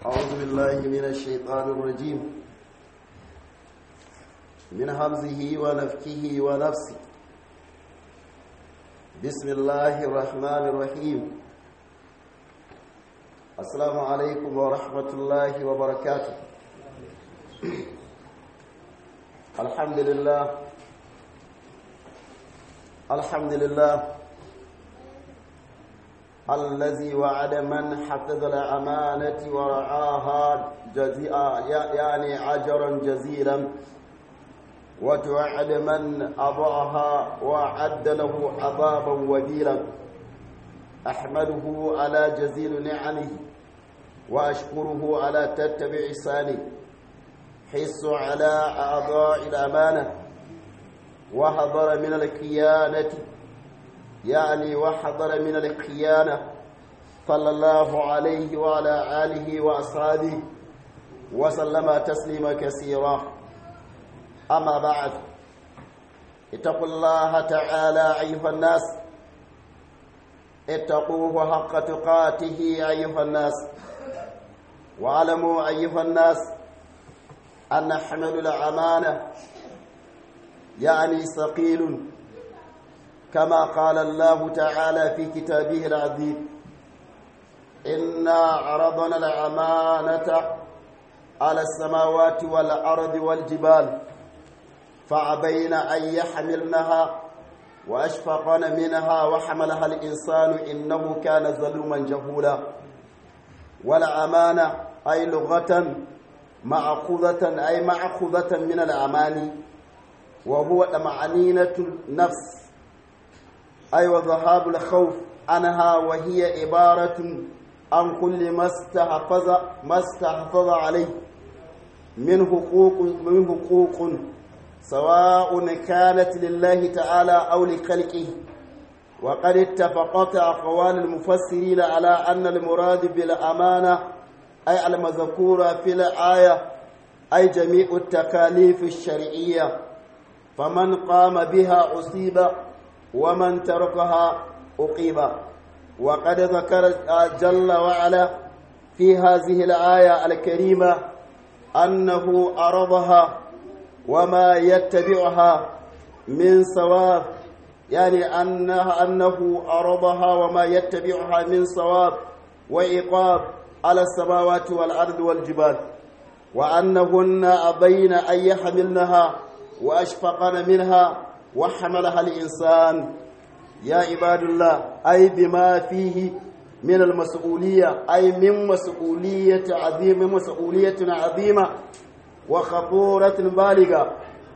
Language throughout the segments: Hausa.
أعوذ بالله من الشيطان الرجيم من همزه ونفكه ونفسه بسم الله الرحمن الرحيم السلام عليكم ورحمة الله وبركاته الحمد لله الحمد لله الذي وعد من حفظ الأمانة ورعاها جزيئا يعني أجرا جزيلا وتوعد من أضعها وعد له عذابا وبيلا أحمده على جزيل نعمه وأشكره على تتبع إحسانه حس على أعضاء الأمانة وحضر من الخيانة يعني وحضر من الخيانة صلى الله عليه وعلى آله وأصحابه وسلم تسليما كثيرا أما بعد اتقوا الله تعالى أيها الناس اتقوه حق تقاته أيها الناس واعلموا أيها الناس أن حمل الأمانة يعني ثقيل كما قال الله تعالى في كتابه العزيز إنا عرضنا الأمانة على السماوات والأرض والجبال فعبين أن يحملنها وأشفقن منها وحملها الإنسان إنه كان ظلوما جهولا والأمانة أي لغة مأخوذة أي مأخوذة من الأماني وهو طمأنينة النفس أي وذهاب الخوف عنها وهي عبارة عن كل ما استحفظ ما استحفظ عليه من حقوق من حقوق سواء كانت لله تعالى أو لخلقه وقد اتفقت أقوال المفسرين على أن المراد بالأمانة أي المذكورة في الآية أي جميع التكاليف الشرعية فمن قام بها أصيب ومن تركها أقيب وقد ذكر جل وعلا في هذه الآية الكريمة أنه أرضها وما يتبعها من ثواب يعني أنها أنه أرضها وما يتبعها من ثواب وإقاب على السماوات والأرض والجبال وأنهن أبين أن يحملنها وأشفقن منها وحملها الإنسان يا عباد الله أي بما فيه من المسؤولية أي من مسؤولية عظيمة مسؤولية عظيمة وخطورة بالغة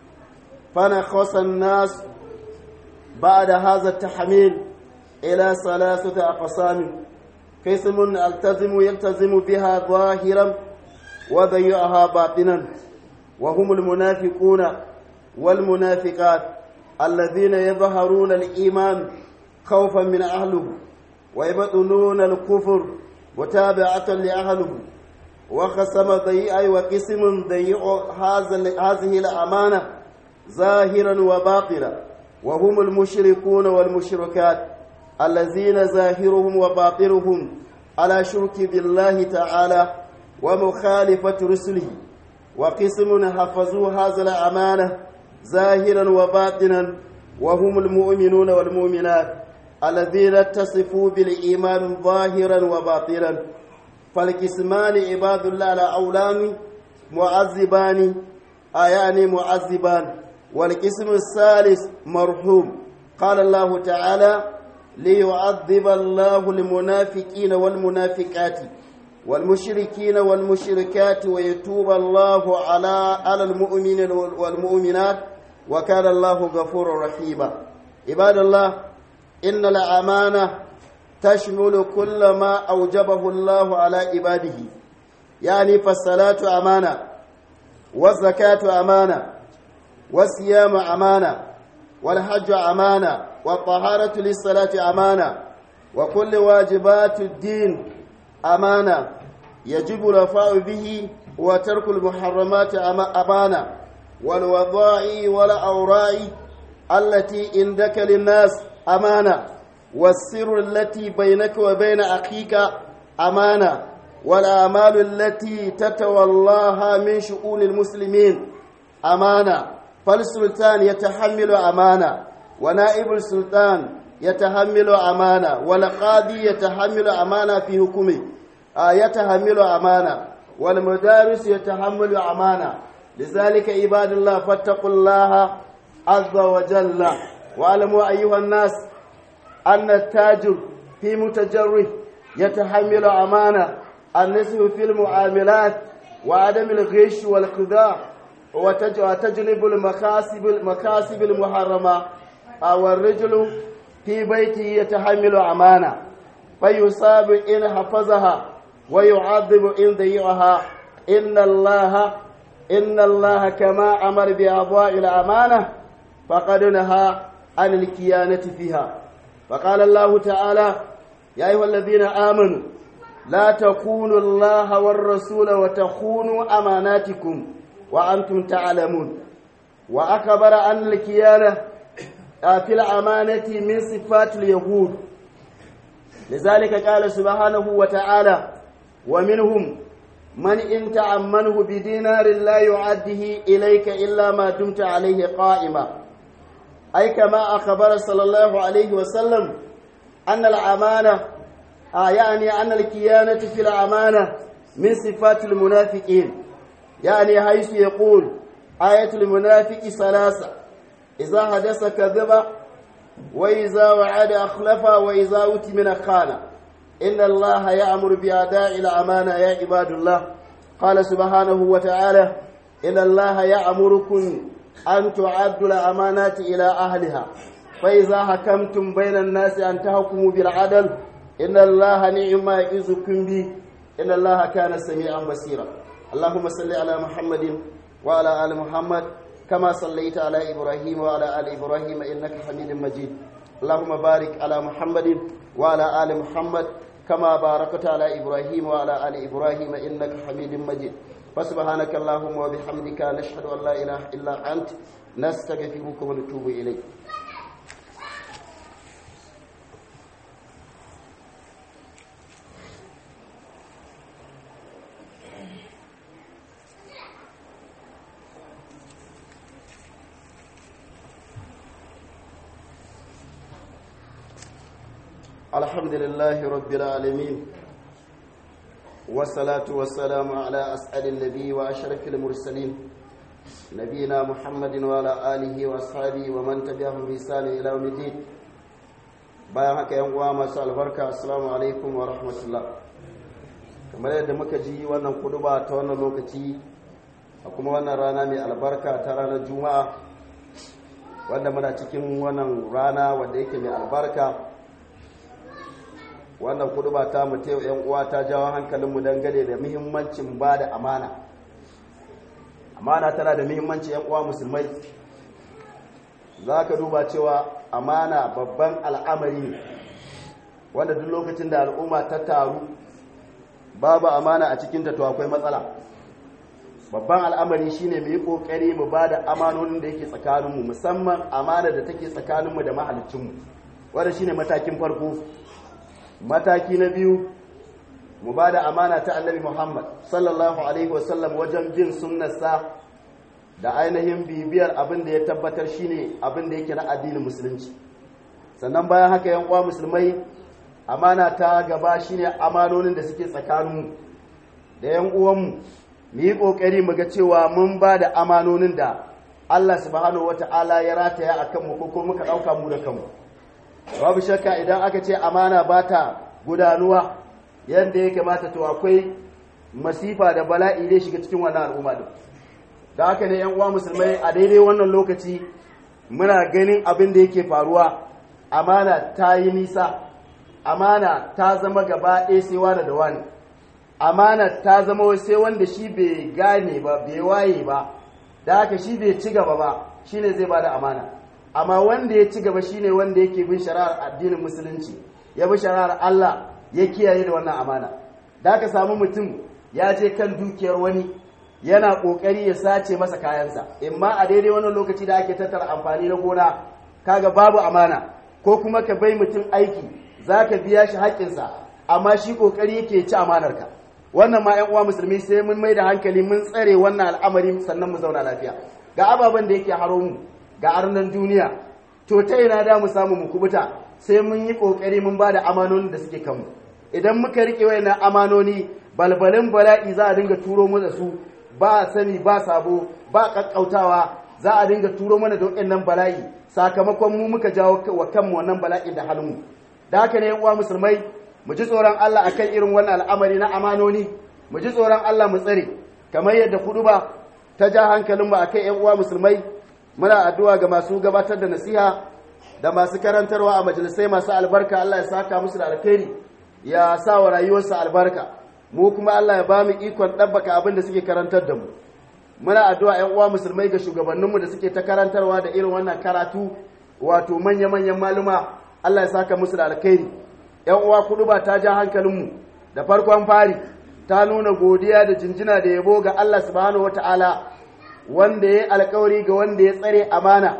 فنخص الناس بعد هذا التحميل إلى ثلاثة أقسام قسم التزم يلتزم بها ظاهرا وضيعها باطنا وهم المنافقون والمنافقات الذين يظهرون الإيمان خوفا من أهله ويبطنون الكفر متابعة لأهله وقسم ضيئة وقسم ضيء هذه الأمانة ظاهرا وباطلا وهم المشركون والمشركات الذين ظاهرهم وباطنهم على شرك بالله تعالى ومخالفة رسله وقسم حفظوا هذا الأمانة ظاهرا وباطنا وهم المؤمنون والمؤمنات الذين اتصفوا بالإيمان ظاهرا وباطنا فالقسمان عباد الله على أولان معذبان آيان معذبان والقسم الثالث مرحوم قال الله تعالى ليعذب الله المنافقين والمنافقات والمشركين والمشركات ويتوب الله على على المؤمنين والمؤمنات وكان الله غفورا رحيما عباد الله إن الأمانة تشمل كل ما أوجبه الله على عباده يعني فالصلاة أمانة والزكاة أمانة والصيام أمانة والحج أمانة والطهارة للصلاة أمانة وكل واجبات الدين أمانة يجب الوفاء به وترك المحرمات أمانة والوضاع والأوراء التي عندك للناس أمانة والسر التي بينك وبين أخيك أمانة والأعمال التي تتولاها من شؤون المسلمين أمانة فالسلطان يتحمل أمانة ونائب السلطان يتحمل أمانة والقاضي يتحمل أمانة في حكمه آه يتحمل أمانة والمدارس يتحمل أمانة لذلك عباد الله فاتقوا الله عز وجل واعلموا أيها الناس أن التاجر في متجره يتحمل أمانة النسب في المعاملات وعدم الغش والخداع وتجلب المكاسب المكاسب المحرمة أو الرجل في بيته يتحمل أمانة فيصاب إن حفظها ويعذب إن ضيعها إن الله إن الله كما أمر بأضواء الأمانة فقد نهى عن الكيانة فيها فقال الله تعالى يا أيها الذين آمنوا لا تخونوا الله والرسول وتخونوا أماناتكم وأنتم تعلمون وأخبر أن الكيانة في الأمانة من صفات اليهود لذلك قال سبحانه وتعالى ومنهم من إن تأمنه بدينار لا يعده إليك إلا ما دمت عليه قائما أي كما أخبر صلى الله عليه وسلم أن الأمانة آه يعني أن الكيانة في الأمانة من صفات المنافقين يعني حيث يقول آية المنافق ثلاثة إذا حدث كذب وإذا وعد أخلف وإذا أتمن خان إن الله يأمر بأداء الأمانة يا عباد الله قال سبحانه وتعالى إن الله يأمركم أن تعدوا الأمانات إلى أهلها فإذا حكمتم بين الناس أن تحكموا بالعدل إن الله نعم ما يعظكم به إن الله كان سميعا بصيرا اللهم صل على محمد وعلى آل محمد كما صليت على إبراهيم وعلى آل إبراهيم إنك حميد مجيد اللهم بارك على محمد وعلى آل محمد كما باركت على إبراهيم وعلى آل إبراهيم إنك حميد مجيد فسبحانك اللهم وبحمدك نشهد أن لا إله إلا أنت نستغفرك ونتوب إليك الحمد لله رب العالمين والصلاة والسلام على أسعد النبي وأشرف المرسلين نبينا محمد وعلى آله وأصحابه ومن تبعهم بإحسان إلى يوم الدين bayan haka yan uwa masu albarka assalamu alaikum wa rahmatullah kamar yadda muka ji wannan kuduba ta wannan lokaci a kuma wannan rana mai albarka ta ranar juma'a wanda muna cikin wannan rana wanda yake mai albarka wannan kuduba ta mu ta yan uwa ta jawo hankalinmu dangane da muhimmancin ba da amana amana tana da muhimmanci yan uwa musulmai za ka duba cewa amana babban al'amari ne wanda duk lokacin da al'umma ta taru babu amana a cikinta to akwai matsala babban al'amari shine mu yi kokari mu ba da amanonin da yake tsakaninmu musamman amana da take tsakaninmu da mahalicinmu wanda shine matakin farko mataki na biyu mu ba da amana ta annabi muhammad sallallahu alaihi wasallam wajen bin sunnarsa da ainihin bibiyar abin da ya tabbatar shine abin da yake na addinin musulunci sannan bayan haka yan uwa musulmai amana ta gaba shine amanonin da suke tsakaninmu da yan uwanmu mu yi kokari mu ga cewa mun ba da amanonin da Allah subhanahu wata'ala ya rataya a kanmu ko kuma muka ɗauka mu da kanmu babu shakka idan aka ce amana ba ta gudanuwa yadda ya kamata to akwai masifa da bala'i zai shiga cikin wannan al'umma din da haka ne yan uwa musulmai a daidai wannan lokaci muna ganin abin da yake faruwa amana ta yi nisa amana ta zama gaba ɗaya sai wani da wani amana ta zama sai wanda shi bai gane ba bai waye ba da haka shi bai ci gaba ba shine zai bada amana amma wanda ya ci gaba shine wanda yake bin shari'ar addinin musulunci ya bi shari'ar Allah ya kiyaye da wannan amana da haka samu mutum ya je kan dukiyar wani yana kokari ya sace masa kayansa imma a daidai wannan lokaci da ake tattara amfani na gona kaga babu amana ko kuma ka bai mutum aiki zaka biya shi haƙƙinsa amma shi kokari yake ci amanarka wannan ma 'yan uwa musulmi sai mun mai da hankali mun tsare wannan al'amari sannan mu zauna lafiya ga ababen da yake haro mu ga arnan duniya to ta ina da mu samu mu kubuta sai mun yi kokari mun bada amanonin da suke kanmu idan muka rike wayannan amanoni balbalin bala'i za a dinga turo mu da su ba sani ba sabo ba kakkautawa za a dinga turo mana da wayannan bala'i sakamakon mu muka jawo wa kanmu wannan bala'i da halinmu da haka ne yan uwa musulmai mu ji tsoron Allah akan irin wannan al'amari na amanoni mu ji tsoron Allah mu tsare kamar yadda kuduba ta ja hankalinmu akan yan uwa musulmai muna addu'a ga masu gabatar da nasiha da masu karantarwa a majalisai masu albarka Allah ya saka musu da alkhairi ya sa wa rayuwarsu albarka mu kuma Allah ya ba mu ikon ɗabbaka abin da suke karantar da mu muna addu'a ‘yan uwa musulmai ga shugabanninmu da suke ta karantarwa da irin wannan karatu wato manya-manyan maluma Allah ya saka musu da alkhairi ‘yan uwa kudu ba ta ja hankalinmu da farkon fari ta nuna godiya da jinjina da yabo ga Allah subhanahu wata'ala wanda ya yi alkawari ga wanda ya tsare amana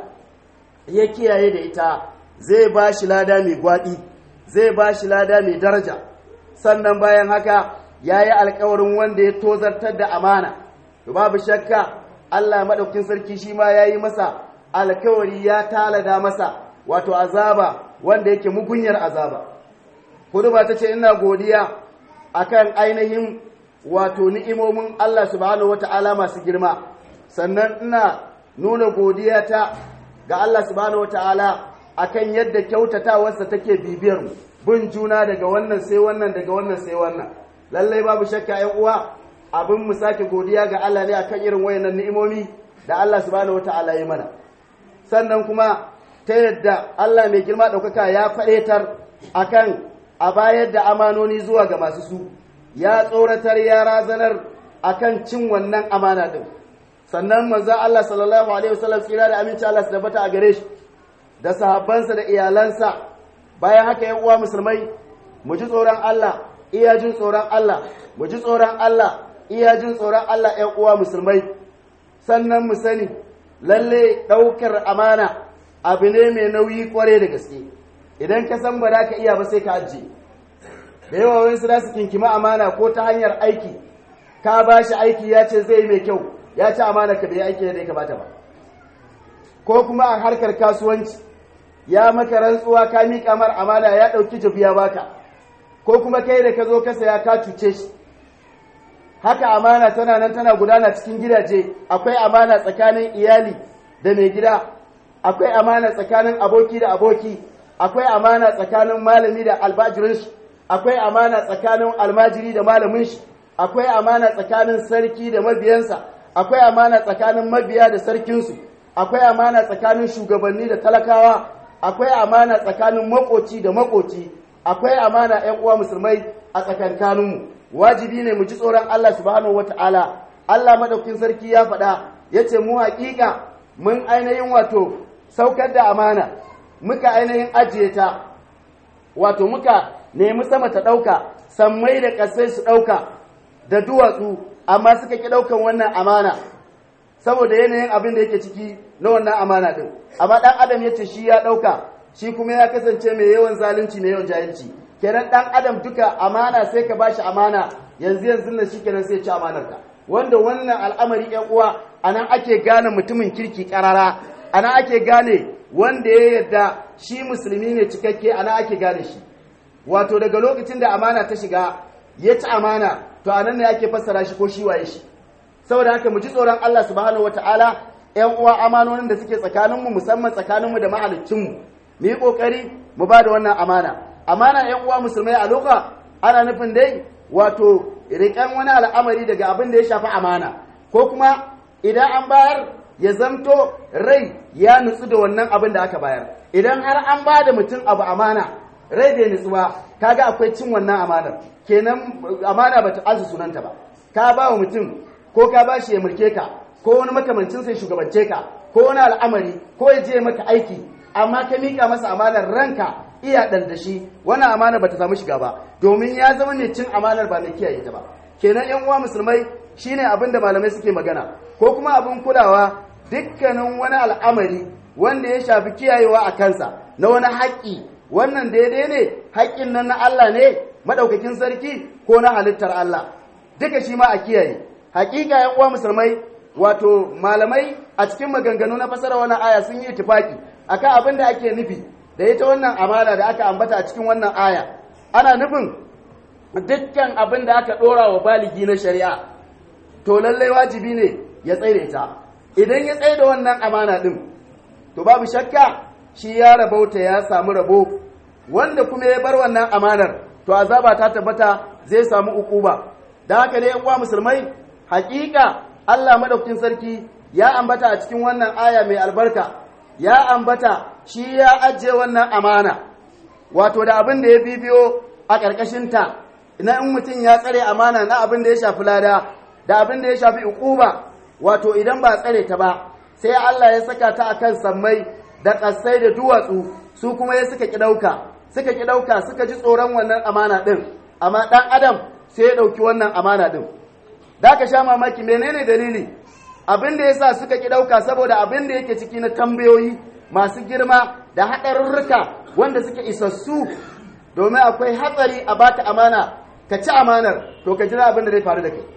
ya kiyaye da ita zai ba shi lada mai gwaɗi zai ba shi lada mai daraja sannan bayan haka ya yi alkawarin wanda ya tozartar da amana to babu shakka Allah maɗaukin sarki shi ma ya yi masa alkawari ya talada masa wato azaba wanda yake mugunyar azaba kudu ba ta ce ina godiya akan ainihin wato ni'imomin Allah subhanahu wata'ala masu girma sannan ina nuna godiya ta ga Allah subhanahu wata'ala akan yadda kyautatawarsa take bibiyar mu bin juna daga wannan sai wannan daga wannan sai wannan lallai babu shakka ƴan uwa abin mu sake godiya ga Allah ne akan irin wayannan ni'imomi da Allah subhanahu wata'ala ya mana sannan kuma ta yadda Allah mai girma ɗaukaka ya faɗetar akan a bayar da amanoni zuwa ga masu su ya tsoratar ya razanar akan cin wannan amana din sannan manzo Allah sallallahu alaihi wasallam tsira da aminci Allah su tabbata a gare shi da sahabbansa da iyalansa bayan haka yan uwa musulmai mu ji tsoron Allah iya jin tsoron Allah mu ji tsoron Allah iya jin tsoron Allah yan uwa musulmai sannan mu sani lalle ɗaukar amana abu ne mai nauyi kware da gaske idan ka san ba za ka iya ba sai ka ajiye da yawa wani su su kinkima amana ko ta hanyar aiki ka ba shi aiki ya ce zai mai kyau ya ci amana ka bai aiki da ya kamata ba ko kuma a harkar kasuwanci ya maka rantsuwa ka miƙa mar amana ya ɗauki jabiya baka ko kuma kai da ka zo ka saya ka cuce shi haka amana tana nan tana gudana cikin gidaje akwai amana tsakanin iyali da mai gida akwai amana tsakanin aboki da aboki akwai amana tsakanin malami da albajirin shi akwai amana tsakanin almajiri da malamin shi akwai amana tsakanin sarki da mabiyansa akwai amana tsakanin mabiya da sarkinsu akwai amana tsakanin shugabanni da talakawa akwai amana tsakanin makoci da makoci akwai amana ƴan uwa musulmai a tsakankaninmu wajibi ne mu ji tsoron Allah subhanahu wataala Allah madaukin sarki ya faɗa yace mu haƙiƙa mun ainihin wato saukar da amana muka ainihin ajiye ta wato muka nemi sama ta ɗauka sammai da ƙasai su ɗauka da duwatsu amma suka ƙi ɗaukan wannan amana saboda yanayin abin da yake ciki na wannan amana ɗin amma ɗan adam ya ce shi ya ɗauka shi kuma ya kasance mai yawan zalunci mai yawan jahilci kenan ɗan adam duka amana sai ka bashi amana yanzu yanzu nan shi kenan sai ci amanar ka wanda wannan al'amari ƴan uwa anan ake gane mutumin kirki ƙarara anan ake gane wanda ya yarda shi musulmi ne cikakke anan ake gane shi wato daga lokacin da amana ta shiga ya ci amana to anan ne ake fassara shi ko shi waye shi saboda haka mu ji tsoron Allah subhanahu wataala ƴan uwa amanonin da suke tsakaninmu musamman tsakaninmu da mahaliccinmu mu yi kokari mu ba da wannan amana amana ƴan uwa musulmai a loka ana nufin dai wato riƙan wani al'amari daga abin da ya shafi amana ko kuma idan an bayar ya zamto rai ya nutsu da wannan abin da aka bayar idan har an ba da mutum abu amana rai bai nutsu ba kaga akwai cin wannan amanar kenan amana bata azu sunanta ba ka ba wa mutum ko ka ba shi ya mulke ka ko wani makamancin sai shugabance ka ko wani al'amari ko ya je maka aiki amma ka mika masa amanar ranka iya dan da shi wannan amana bata samu shiga ba domin ya zama ne cin amanar ba mai kiyaye ta ba kenan yan uwa musulmai shine abin da malamai suke magana ko kuma abin kulawa dukkanin wani al'amari wanda ya shafi kiyayewa a kansa na wani haƙƙi wannan daidai ne haƙƙin nan na Allah ne madaukakin sarki ko na halittar Allah duka shi ma a kiyaye hakika yan uwa musulmai wato malamai a cikin maganganu na fasara wannan aya sun yi itifaki akan abin da ake nufi da ita wannan amana da aka ambata a cikin wannan aya ana nufin dukkan abin da aka dora wa baligi na shari'a to lallai wajibi ne ya tsaye ta idan ya tsaye da wannan amana din to babu shakka shi ya rabauta ya samu rabo wanda kuma ya bar wannan amanar to azaba ta tabbata zai samu ukuba da haka ne yan uwa musulmai hakika Allah madaukakin sarki ya ambata a cikin wannan aya mai albarka ya ambata shi ya ajiye wannan amana wato da abin da ya bibiyo a ƙarƙashin ta na in mutum ya tsare amana na abin da ya shafi lada da abin da ya shafi ukuba wato idan ba tsare ta ba sai Allah ya saka ta akan sammai da ƙasai da duwatsu su kuma ya suka ki ɗauka suka ki ɗauka suka ji tsoron wannan amana ɗin amma ɗan adam sai ya ɗauki wannan amana ɗin da ka sha mamaki menene dalili abin da yasa suka ki ɗauka saboda abin da yake ciki na tambayoyi masu girma da haɗarurruka wanda suke isassu domin akwai hatsari a baka amana ka ci amanar to ka jira abin da zai faru da kai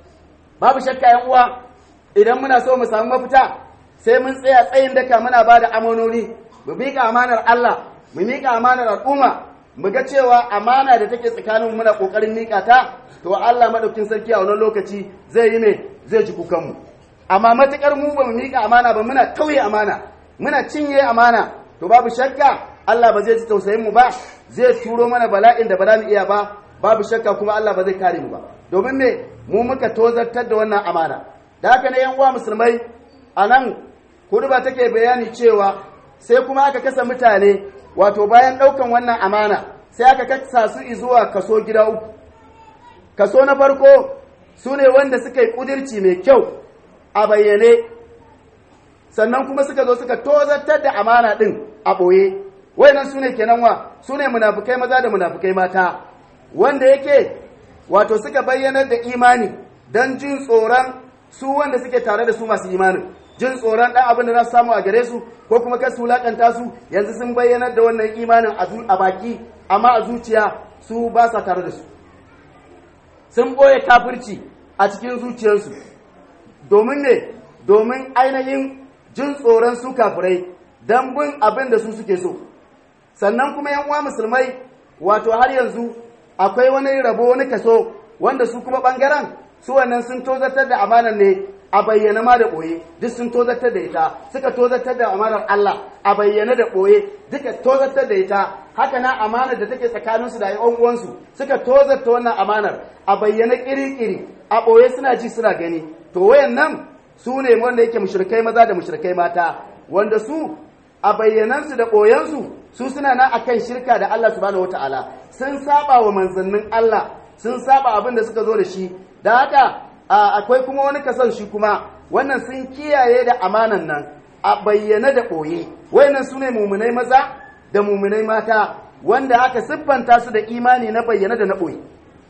babu shakka yan uwa idan muna so mu samu mafita sai mun tsaya tsayin daka muna ba da amanoni mu miƙa amanar Allah mu miƙa amanar al'umma mu ga cewa amana da take tsakanin muna ƙoƙarin miƙa ta to Allah madaukin sarki a wannan lokaci zai yi me zai ji kukan mu amma matukar mu ba mu miƙa amana ba muna tauye amana muna cinye amana to babu shakka Allah ba zai ji tausayin mu ba zai turo mana bala'in da ba za mu iya ba babu shakka kuma Allah ba zai kare mu ba domin me mu muka tozartar da wannan amana da haka ne yan uwa musulmai a nan ba take bayani cewa sai kuma aka kasa mutane wato bayan ɗaukan wannan amana sai aka kasa su zuwa kaso gida uku kaso na farko su ne wanda suka yi ƙudirci mai kyau a bayyane sannan kuma suka zo suka tozartar da amana ɗin a ɓoye wayannan su ne kenan wa su ne munafukai maza da munafukai mata wanda yake wato suka bayyanar da imani don jin tsoron su wanda suke tare da su masu imanin jin tsoron ɗan abin da za su samu a gare su ko kuma kar su wulaƙanta su yanzu sun bayyanar da wannan imanin a baki amma a zuciya su ba sa tare da su sun ɓoye kafirci a cikin zuciyarsu domin ne domin ainihin jin tsoron su kafirai don bin abin da su suke so sannan kuma yan uwa musulmai wato har yanzu akwai wani rabo wani kaso wanda su kuma ɓangaren su wannan sun tozartar da amanar ne a bayyana ma da ɓoye duk sun tozartar da ita suka tozartar da amanar Allah a bayyana da ɓoye duka tozartar da ita haka na amanar da take tsakaninsu da yan uwansu suka tozarta wannan amanar a bayyana kiri-kiri a ɓoye suna ji suna gani to wayan nan su ne wanda yake mushrikai maza da mushrikai mata wanda su a bayyanansu da ɓoyensu su suna nan akan shirka da Allah subhanahu wataala sun saba wa manzannin Allah sun saba abin da suka zo da shi da haka akwai kuma wani kasan shi kuma wannan sun kiyaye da amanan nan a bayyana da ɓoye wayannan su ne mumunai maza da mumunai mata wanda aka siffanta su da imani na bayyana da na ɓoye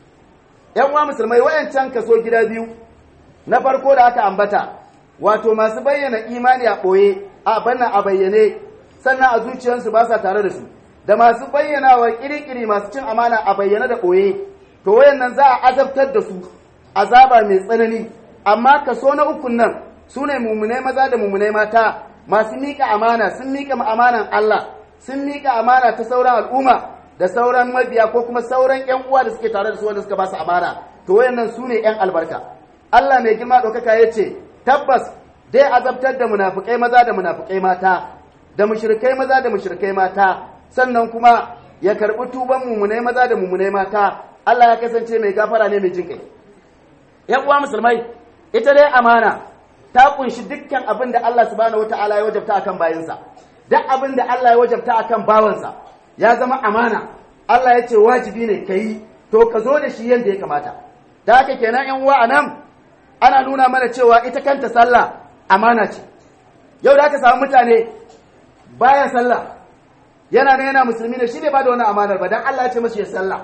yan uwa musulmai wayancan kaso gida biyu na farko da aka ambata wato masu bayyana imani a ɓoye a banna a bayyane sannan a zuciyarsu ba sa tare da su da masu bayyana wa kirikiri masu cin amana a bayyana da ɓoye to wayannan za a azabtar da su azaba mai tsanani amma kaso na ukun nan su ne mummunai maza da mummunai mata masu miƙa amana sun miƙa amanan Allah sun miƙa amana ta sauran al'umma da sauran mabiya ko kuma sauran ƴan uwa da suke tare da su wanda suka ba su amana to wayannan su ne ƴan albarka Allah mai girma ɗaukaka ya ce tabbas dai azabtar da munafukai maza da munafukai mata da mushrikai maza da mushrikai mata sannan kuma ya karɓi tuban mummunai maza da mummunai mata Allah ya kasance mai gafara ne mai jin kai ‘yan uwa musulmai ita dai amana ta kunshi dukkan abin da Allah subhanahu wata'ala ya wajabta akan bayansa duk abin da Allah ya wajabta akan bawansa ya zama amana Allah ya ce wajibi ne ka yi to ka zo da shi yadda ya kamata da haka kenan ‘yan uwa a nan ana nuna mana cewa ita kanta sallah amana ce yau da aka samu mutane baya sallah yana ne yana musulmi ne shi bai ba da wannan amanar ba dan Allah ya ce masa ya sallah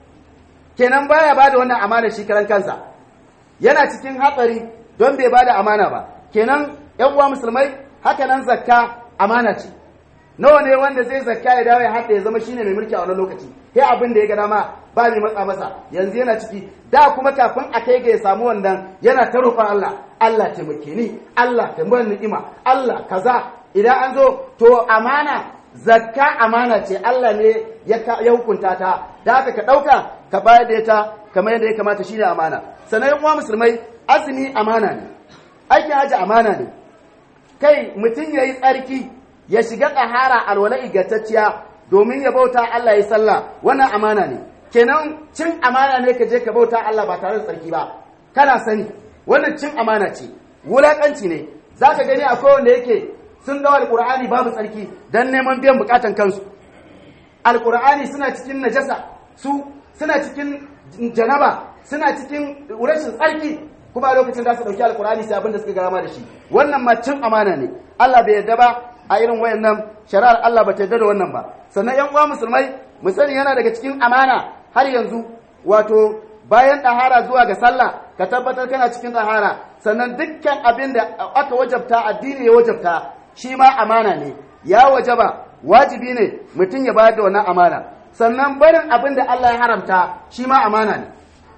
kenan baya ba da wannan amanar shi karan kansa yana cikin hatsari don bai bada amana ba kenan yan uwa musulmai haka nan zakka amana ce nawa ne wanda zai zakka ya dawo ya haɗa ya zama shine mai mulki a wani lokaci sai abin da ya ga dama ba mai matsa masa yanzu yana ciki da kuma kafin a kai ga ya samu wannan yana ta roƙon Allah Allah taimake ni Allah ta bar ni'ima Allah kaza idan an zo to amana zakka amana ce Allah ne ya hukunta ta da haka ka ɗauka ka bayar da ita kamar yadda ya kamata shine amana sannan yan uwa musulmai azumi amana ne aikin haji amana ne kai mutum ya yi tsarki ya shiga tsahara alwala ingantacciya domin ya bauta Allah ya sallah wannan amana ne kenan cin amana ne ka je ka bauta Allah ba tare da tsarki ba kana sani wannan cin amana ce wulakanci ne zaka gani akwai wanda yake sun dawo alqur'ani babu tsarki dan neman biyan bukatan kansu alqur'ani suna cikin najasa su suna cikin janaba suna cikin rashin tsarki kuma a lokacin da su dauki alqur'ani sai abin da suka gama da shi wannan ma cin amana ne Allah bai yarda ba a irin wayannan shari'ar Allah ba ta yarda da wannan ba sannan yan uwa musulmai mu sani yana daga cikin amana har yanzu wato bayan ɗahara zuwa ga sallah ka tabbatar kana cikin ɗahara sannan dukkan abin da aka wajabta addini ya wajabta shi ma amana ne ya wajaba wajibi ne mutum ya bayar da wannan amana sannan barin abin da Allah ya haramta shi ma amana ne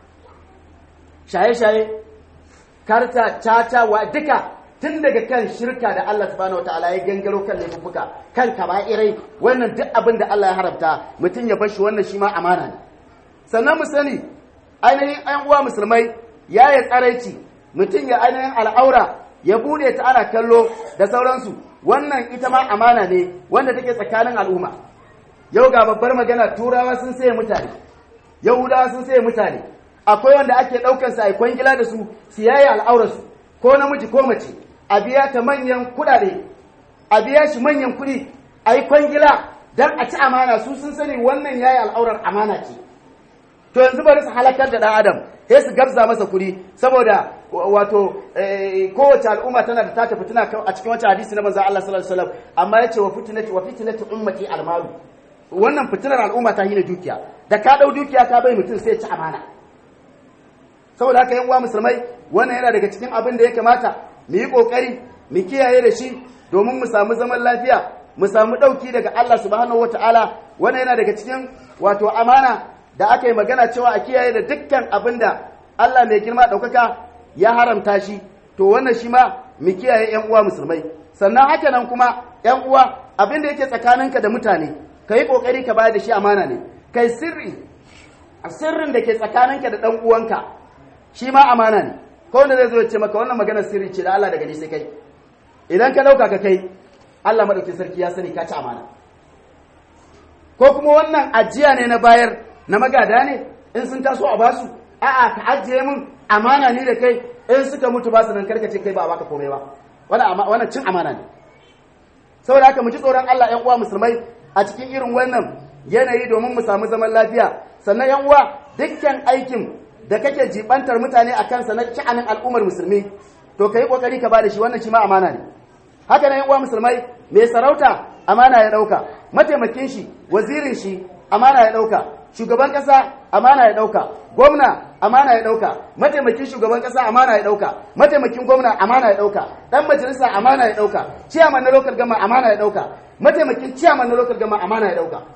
shaye-shaye karta caca wa duka tun daga kan shirka da Allah subhanahu wataala ya gangaro kan laifuka kan kaba'irai wannan duk abin da Allah ya haramta mutum ya bar shi wannan shi ma amana ne sannan mu sani ainihin ‘yan uwa musulmai ya yi tsaraici mutum ya ainihin al'aura ya bude ta ana kallo da sauransu wannan ita ma amana ne wanda take tsakanin al'umma yau ga babbar magana turawa sun saye mutane yahudawa sun saye mutane akwai wanda ake ɗaukar sa a kwangila da su su yayi al'aurarsu ko namiji ko mace a biya ta manyan kuɗaɗe a biya shi manyan kuɗi a yi kwangila don a ci amana su sun sani wannan yayi al'aurar amana ce to yanzu bari su halakar da ɗan adam sai su gabza masa kuɗi saboda wato kowace al'umma tana da tata fitina a cikin wancan hadisi na manzo Allah sallallahu alaihi wasallam amma yace wa fitnati wa fitnatu ummati almalu wannan fitinar al'umma ta hina dukiya da ka dau dukiya ka bai mutum sai ya ci amana saboda haka yan uwa musulmai wannan yana daga cikin abin da ya kamata mu yi kokari mu kiyaye da shi domin mu samu zaman lafiya mu samu dauki daga Allah subhanahu wataala wannan yana daga cikin wato amana da aka yi magana cewa a kiyaye da dukkan abin da Allah mai girma ɗaukaka ya haramta shi to wannan shi ma mu kiyaye ‘yan uwa musulmai sannan haka nan kuma ‘yan uwa abin da yake tsakaninka da mutane ka yi ƙoƙari ka bayar da shi amana ne kai sirri sirrin da ke tsakaninka da ɗan uwanka shi ma amana ne ko wanda zai zo ya ce maka wannan magana sirri ce da Allah daga ni sai kai idan ka ɗauka ka kai Allah maɗaukin sarki ya sani ka ci amana ko kuma wannan ajiya ne na bayar na magada ne in sun taso a basu a'a ka ajiye min amana ne da kai in suka mutu basu nan karkace kai ba a baka komai ba wannan cin amana ne saboda haka mu ji tsoron Allah ƴan uwa musulmai a cikin irin wannan yanayi domin mu samu zaman lafiya sannan ƴan uwa dukkan aikin da kake jibantar mutane a kansa na sha'anin al'ummar musulmi to kai kokari ka bada shi wannan shi ma amana ne haka nan ƴan uwa musulmai mai sarauta amana ya dauka mataimakin shi wazirin shi amana ya dauka shugaban kasa amana ya dauka gwamna amana ya dauka mataimakin shugaban kasa amana ya dauka mataimakin gwamna amana ya dauka dan majalisa amana ya dauka ciyaman na local gama amana ya dauka mataimakin ciyaman na local gama amana ya dauka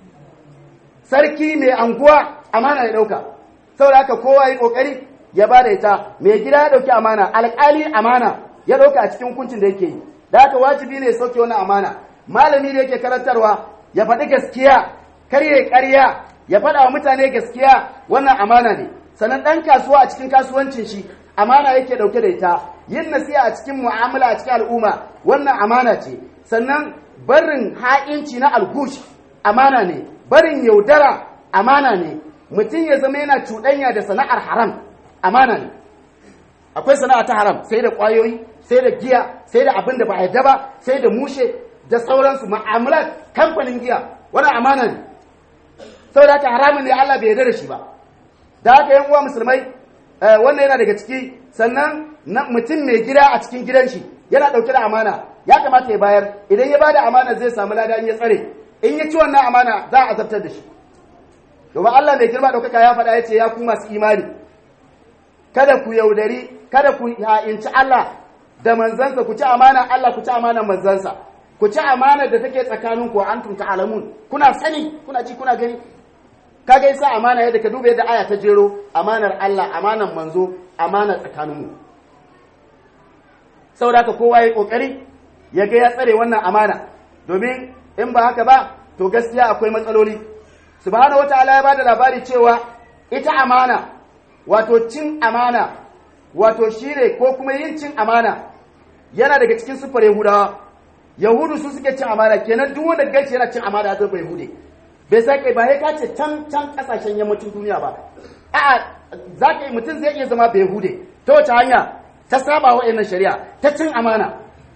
sarki mai anguwa amana ya dauka saboda haka kowa yi kokari ya bada ita mai gida ya dauki amana alƙali amana ya dauka a cikin hukuncin da yake yi da haka wajibi ne ya sauke wannan amana malami da yake karantarwa ya faɗi gaskiya kar ya ƙarya ya faɗa wa mutane gaskiya wannan amana ne sannan ɗan kasuwa a cikin kasuwancin shi amana yake ɗauke da ita yin nasiha a cikin mu'amala a cikin al'umma wannan amana ce sannan barin ha'inci na algush amana ne barin yaudara amana ne mutum ya zama yana cuɗanya da sana'ar haram amana ne akwai sana'a ta haram sai da ƙwayoyi sai da giya sai da abin da ba a yarda ba sai da mushe da sauransu ma'amalar kamfanin giya wannan amana ne saboda haka haramun ne Allah bai yarda da shi ba da haka yan uwa musulmai wannan yana daga ciki sannan mutum mai gida a cikin gidan shi yana dauke da amana ya kamata ya bayar idan ya bada amana zai samu lada in ya tsare in ya ci wannan amana za a azabtar da shi domin Allah mai girma daukaka ya faɗa ya ce ya ku masu imani kada ku yaudari kada ku ha'inci Allah da manzansa ku ci amana Allah ku ci amana manzansa ku ci amana da take tsakanin ku antum ta'lamun kuna sani kuna ji kuna gani kaga yasa amana yadda ka duba yadda aya ta jero amanar Allah amanar manzo amanar tsakaninmu saboda haka kowa ya kokari ya ga ya tsare wannan amana domin in ba haka ba to gaskiya akwai matsaloli subhanahu wataala ya bada labari cewa ita amana wato cin amana wato shine ko kuma yin cin amana yana daga cikin sufar yahudawa yahudu su suke cin amana kenan duk wanda gaci yana cin amana zai bai hude bai sai kai ba sai ka ce can can kasashen yammacin duniya ba a'a za ka yi mutum zai iya zama bai hude ta wace hanya ta saba wa shari'a ta cin amana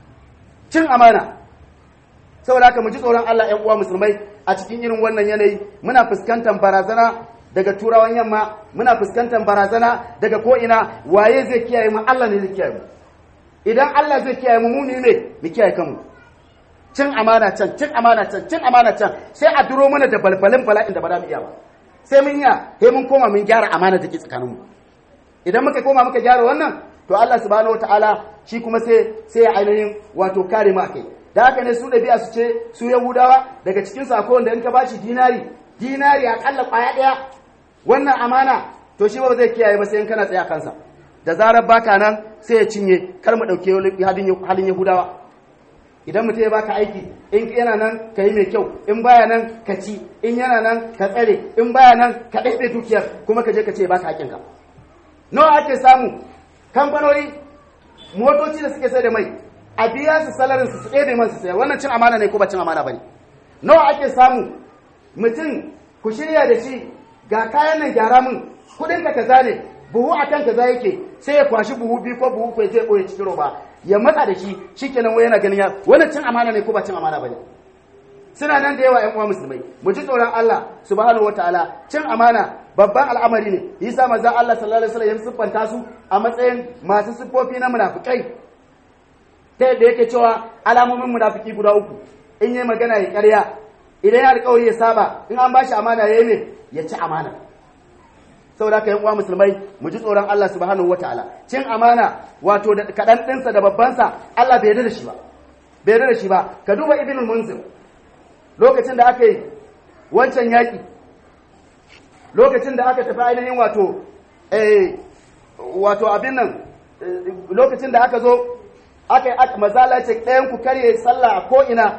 cin amana saboda haka mu ji tsoron Allah ƴan uwa musulmai a cikin irin wannan yanayi muna fuskantar barazana daga turawan yamma muna fuskantar barazana daga ko'ina waye zai kiyaye mu Allah ne zai kiyaye mu idan Allah zai kiyaye mu mu ne mu kiyaye kanmu cin amana can cin amana can cin amana can sai a duro mana da balbalin bala'in da ba za mu iya ba sai mun ya sai mun koma mun gyara amana da ke tsakaninmu idan muka koma muka gyara wannan to Allah subhanahu wataala shi kuma sai sai ya ainihin wato kare mu akai da haka ne su ɗabi'a su ce su yahudawa daga cikin sako wanda in ka bashi dinari dinari akalla kwaya ɗaya wannan amana to shi ba zai kiyaye ba sai in kana tsaya kansa da zarar baka nan sai ya cinye kar mu ɗauke halin yahudawa idan mutum ya baka aiki in yana nan ka yi mai kyau in baya nan ka ci in yana nan ka tsare in baya nan ka ɗaiɗe dukiyar kuma ka je ka ce baka hakinka nawa ake samu kamfanoni motoci da suke sai da mai a biya su salarin su ɗebe man su sayar wannan cin amana ne ko ba cin amana bane nawa ake samu mutum ku shirya da shi ga kayan nan gyara min kuɗin ka kaza ne buhu akan kaza yake sai ya kwashi buhu biyu ko buhu ko zai ɓoye cikin roba ya matsa da shi shikenan wai yana ganin ya wannan cin amana ne ko ba cin amana bane suna nan da yawa ƴan uwa musulmai mu ji tsoron Allah subhanahu wataala cin amana babban al'amari ne yasa manzo Allah sallallahu alaihi wasallam ya siffanta su a matsayin masu siffofi na munafikai ta yadda yake cewa alamomin munafiki guda uku in yi magana ya ƙarya idan ya alƙawari ya saba in an bashi amana ya yi ne ya ci amana saboda haka yan uwa musulmai mu ji tsoron Allah subhanahu wataala cin amana wato da kadan dinsa da babbansa Allah bai yarda da shi ba bai yarda da shi ba ka duba ibnul munzir lokacin da aka yi wancan yaki lokacin da aka tafi ainihin wato eh wato abin nan lokacin da aka zo aka yi mazala ce ɗayan ku karye sallah a ko'ina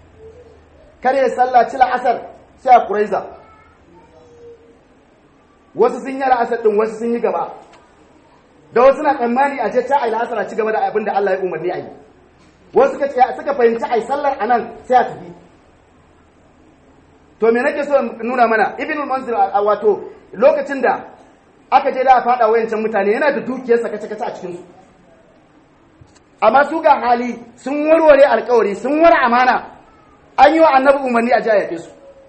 karye sallah cila asar sai a kuraiza wasu sun yi la'asar ɗin wasu sun yi gaba da wasu na tsammani a ce ta a yi la'asar a ci gaba da abin da Allah ya umarni a yi wasu suka fahimci a yi sallar a nan sai a tafi to me nake so nuna mana ibn al-mansur wato lokacin da aka je da a fada wayancan mutane yana da dukiyarsa kace kace a cikin su amma su ga hali sun warware alkawari sun wara amana an yi wa annabi umarni a jaya su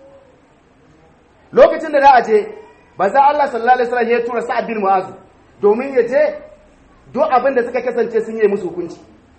lokacin da za a je ba za Allah sallallahu alaihi wasallam ya tura Sa'ad bin Mu'az domin ya je duk abin da suka kasance sun yi musu hukunci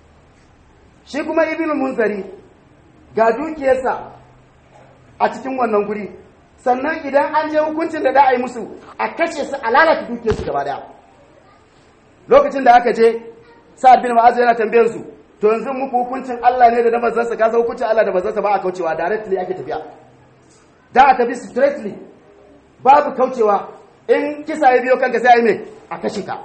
shi kuma ibn munzari ga dukiyarsa a cikin wannan guri sannan idan an je hukuncin da za a yi musu a kashe su a lalata dukiyarsu gaba daya lokacin da aka je sa'ad bin ma'az yana tambayar su to yanzu muku hukuncin Allah ne da na manzansa ka san hukuncin Allah da manzansa ba a kaucewa directly ake tafiya da a tafi straightly babu kaucewa in kisa ya biyo kanka sai a yi mai a kashe ka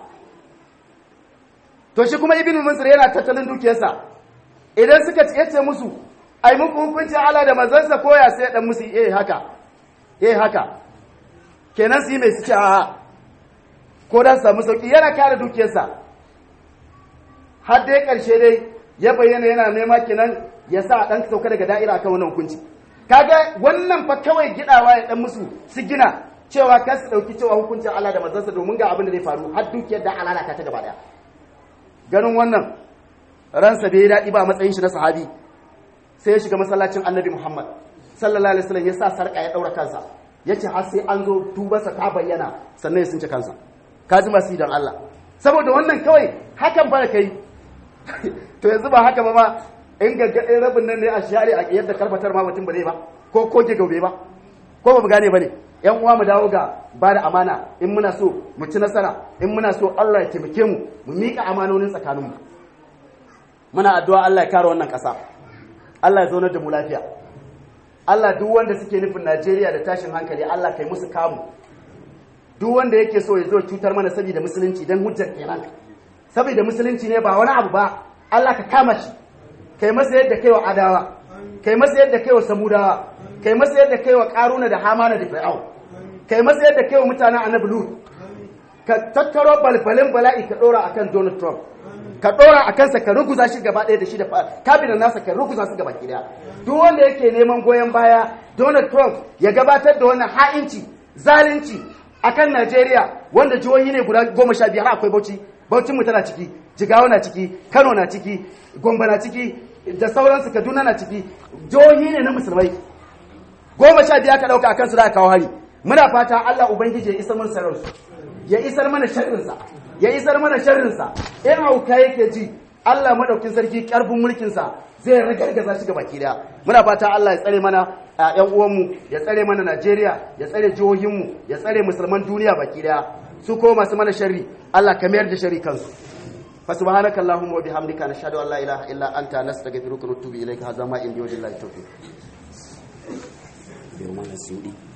to shi kuma ibn mansur yana tattalin dukiyarsa idan suka yace musu ai muku hukuncin Allah da manzansa koya sai dan musu eh haka eh haka kenan su yi mai su ce a ko dan samu sauki yana kare dukiyarsa har dai karshe dai ya bayyana yana nema kenan ya sa dan sauka daga da'ira akan wannan hukunci kaga wannan fa kawai gidawa ya dan musu su gina cewa kar su dauki cewa hukuncin Allah da manzansa domin ga abin da zai faru har dukiyar da alalata ta gaba daya ganin wannan ransa bai daɗi ba matsayin shi na sahabi sai ya shiga masallacin annabi Muhammad sallallahu alaihi wasallam ya sa sarka ya daura kansa yace har sai an zo dubarsa ta bayyana sannan ya sunce kansa ka ji masu dan Allah saboda wannan kawai hakan ba kai to yanzu ba haka ba ma in gaggaɗin rabin nan ne a share a yadda karfatar ma mutum ba zai ba ko koke gaube ba ko ba mu gane ba ne yan uwa mu dawo ga ba da amana in muna so mu ci nasara in muna so Allah ya taimake mu mu miƙa amanonin tsakaninmu muna addu'a Allah ya kare wannan ƙasa Allah ya zaunar da mu lafiya Allah duk wanda suke nufin Najeriya da tashin hankali Allah kai musu kamu duk wanda yake so ya zo cutar mana saboda musulunci dan hujjar kenan saboda musulunci ne ba wani abu ba Allah ka kama shi kai masa yadda kai wa adawa kai masa yadda kai wa samudawa kai masa yadda kai wa karuna da hamana da fir'au kai masa yadda kai wa mutanen annabi lut ka tattaro balbalin bala'i ka dora akan Donald Trump ka dora a kansa ka ruguza shi gaba ɗaya da shi da kabinan nasa ka ruguza su gaba ɗaya duk wanda yake neman goyon baya Donald Trump ya gabatar da wannan ha'inci zalunci akan Najeriya wanda jihohi ne guda goma sha biyar akwai Bauchi Bauchin mu tana ciki Jigawa na ciki Kano na ciki Gombe na ciki da sauransu Kaduna na ciki jihohi ne na musulmai goma sha biyar ka ɗauka akan su da kawo hari muna fata Allah ubangiji ya isar mana sararsu ya isar mana sharrinsa ya isar mana sharrinsa in hauka yake ji Allah madaukin sarki karfin mulkinsa zai ragargaza shi baki daya muna fata Allah ya tsare mana ƴan uwanmu ya tsare mana Najeriya ya tsare jihohinmu ya tsare musulman duniya baki daya su ko masu mana sharri Allah ka mayar da sharri kansu fa subhanaka allahumma wa bihamdika nashhadu an la ilaha illa anta nastaghfiruka wa natubu ilayka hadha ma indi wa billahi tawfiq